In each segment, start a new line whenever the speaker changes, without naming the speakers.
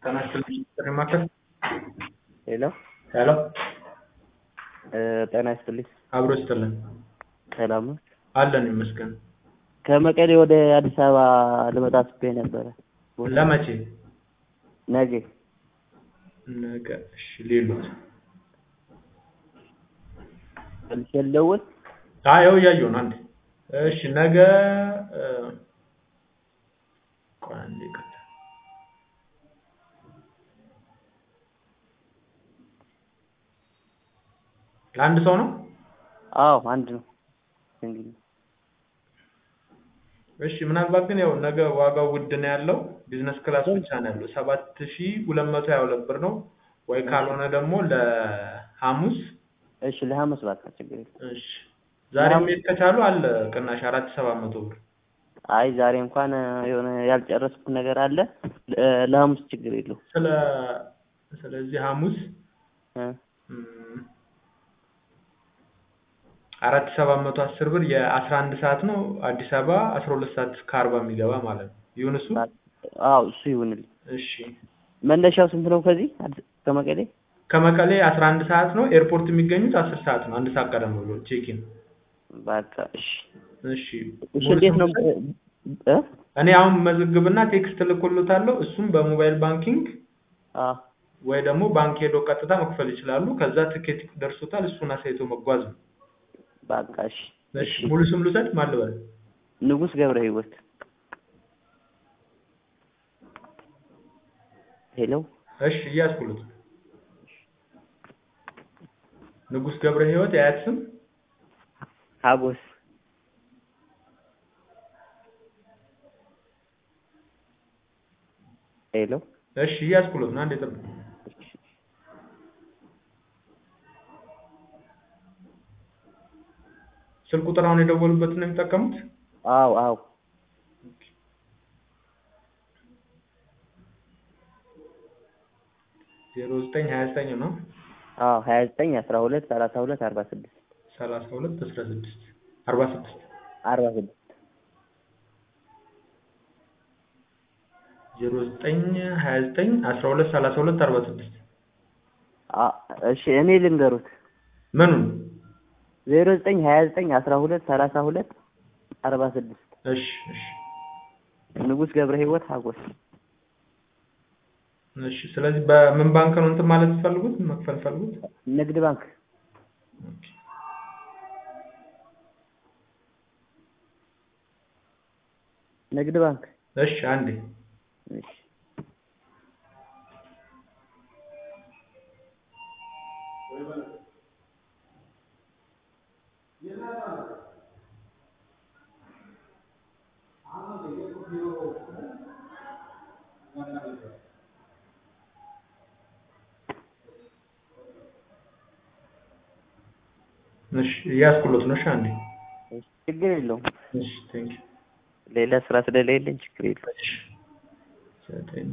ጤና ይስጥልኝ ጥሪ ማዕከል
ሄሎ
ሄሎ
ጤና ይስጥልኝ።
አብሮ ይስጥልን
ሰላም ነው?
አለን ይመስገን
ከመቀሌ ወደ አዲስ አበባ ልመጣ አስቤ ነበረ።
ለመቼ
ነገ
ነገ እሺ ሌሎት
መልሼ ልደውል?
አይ ያው እያየሁ ነው አንዴ እሺ ነገ እ ቆይ አንዴ ይቅርታ ለአንድ ሰው ነው
አዎ አንድ ነው። እንግዲህ
እሺ ምናልባት ግን ያው ነገ ዋጋው ውድ ነው ያለው ቢዝነስ ክላስ ብቻ ነው ያለው ሰባት ሺህ ሁለት መቶ ሃያ ሁለት ብር ነው ወይ ካልሆነ ደግሞ ለሐሙስ
እሺ ለሐሙስ በቃ ችግር የለም።
እሺ ዛሬ መሄድ ከቻሉ አለ ቅናሽ አራት ሺህ ሰባት መቶ ብር
አይ ዛሬ እንኳን የሆነ ያልጨረስኩት ነገር አለ። ለ- ለሐሙስ ችግር የለውም።
ስለ ስለዚህ ሐሙስ
እ
እም፣ አራት ሺህ ሰባት መቶ አስር ብር የአስራ አንድ ሰዓት ነው አዲስ አበባ አስራ ሁለት ሰዓት ከአርባ የሚገባ ማለት ነው ይሁን እሱ
አዎ እሱ ይሁንልኝ።
እሺ
መነሻው ስንት ነው ከዚህ አዲስ- ከመቀሌ?
ከመቀሌ አስራ አንድ ሰዓት ነው ኤርፖርት የሚገኙት አስር ሰዓት ነው አንድ ሰዓት ቀደም ብሎ ቼኪን
በቃ እሺ
እሺ
እሺ
ሙሉ
እንዴት ነው
ስም
እ
እኔ አሁን መዝግብና ቴክስት ልኮልታለሁ እሱም በሞባይል ባንኪንግ
አ
ወይ ደግሞ ባንክ ሄዶ ቀጥታ መክፈል ይችላሉ ከዛ ትኬት ደርሶታል እሱን አሳይቶ መጓዝ ነው
በቃ እሺ
እሺ ሙሉ ስም ልውሰድ ማን ልበል
ንጉስ ገብረ ህይወት ሄሎ
እሺ እያስኩሉት ንጉስ ገብረ ህይወት የአያት ስም
ሀጎስ ሄሎ
እሺ እያስኩሉት ነው አንዴ ጠብቅ ስልክ ቁጥር አሁን የደወሉበትን ነው የሚጠቀሙት
አዎ አዎ
ዜሮ ዘጠኝ ሀያ ዘጠኝ ነው
አዎ ሀያ ዘጠኝ አስራ ሁለት ሰላሳ ሁለት አርባ ስድስት
ሰላሳ ሁለት አስራ ስድስት አርባ ስድስት
አርባ ስድስት
ዜሮ ዘጠኝ ሀያ ዘጠኝ አስራ ሁለት ሰላሳ ሁለት አርባ ስድስት
አ እሺ እኔ ልንገሩት
ምኑን
ዜሮ ዘጠኝ ሀያ ዘጠኝ አስራ ሁለት ሰላሳ ሁለት አርባ ስድስት
እሺ እሺ
ንጉስ ገብረ ህይወት ሀጎስ
እሺ ስለዚህ በምን ባንክ ነው እንትን ማለት ትፈልጉት መክፈል ፈልጉት
ንግድ ባንክ
ኦኬ
ንግድ ባንክ
እሺ አንዴ
እሺ
እሺ እያስኩሎት ነው እሺ አንዴ
እሺ ችግር የለውም
እሺ ቴንክ
ሌላ ስራ ስለሌለኝ ችግር የለውም
እሺ ዘጠኝ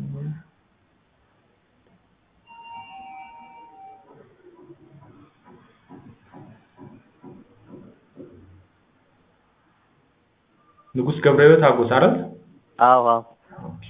ንጉስ ገብረ ህይወት አጎስ አይደል
አዎ አዎ
ኦኬ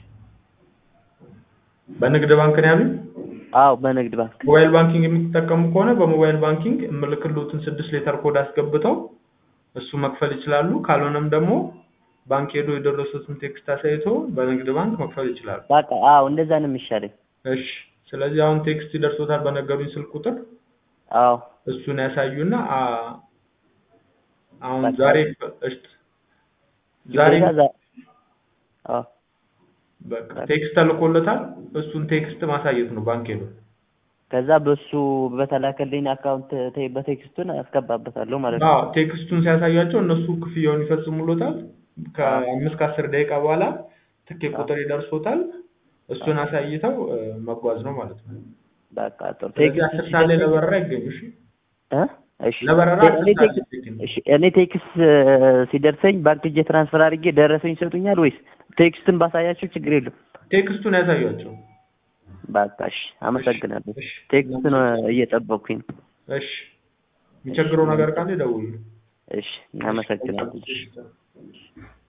በንግድ ባንክ ነው ያሉኝ
አዎ በንግድ ባንክ
ሞባይል ባንኪንግ የሚጠቀሙ ከሆነ በሞባይል ባንኪንግ የምልክሎትን ስድስት ሌተር ኮድ አስገብተው እሱ መክፈል ይችላሉ። ካልሆነም ደግሞ ባንክ ሄዶ የደረሱትን ቴክስት አሳይቶ በንግድ ባንክ መክፈል ይችላሉ።
በቃ አዎ እንደዛ ነው የሚሻለኝ
እሺ፣ ስለዚህ አሁን ቴክስት ይደርሶታል በነገሩኝ ስልክ ቁጥር
አዎ
እሱን ያሳዩና አ አሁን
በቃ።
ዛሬ እሺ፣ ዛሬ
ግዴታ ዛ- አዎ
በቃ ቴክስት ተልኮለታል። እሱን ቴክስት ማሳየት ነው ባንክ ሄዶ
ከዛ በሱ በተላከልኝ አካውንት ቴ- በቴክስቱን አስገባበታለሁ ማለት ነው።
አዎ ቴክስቱን ሲያሳያቸው እነሱ ክፍያውን ይፈጽሙሎታል። ከአምስት ከአስር ደቂቃ በኋላ ትኬት ቁጥር ይደርሶታል። እሱን አሳይተው እ፣ መጓዝ ነው ማለት ነው።
በቃ ጥሩ
ስለዚህ
ቴክስት
አስር ሰዓት ላይ
ሲደርሰኝ-
ለበረራ ይገኙ። እሺ
እ? እሺ
ለበረራ
እኔ
አስር ሰዓት
ቴክስት
ይገኙ።
እሺ እኔ ቴክስት እ፣ ሲደርሰኝ ባንክ እጄ ትራንስፈር አድርጌ ደረሰኝ ይሰጡኛል ወይስ ቴክስትን ባሳያቸው ችግር የለም?
ቴክስቱን ያሳያቸው።
በቃ እሺ አመሰግናለሁ።
እሺ
ቴክስትን እ፣ እየጠበቅኩኝ ነው።
እሺ የሚቸግረው ነገር ካለ ይደውሉ።
እሺ እናመሰግናለን።
እሺ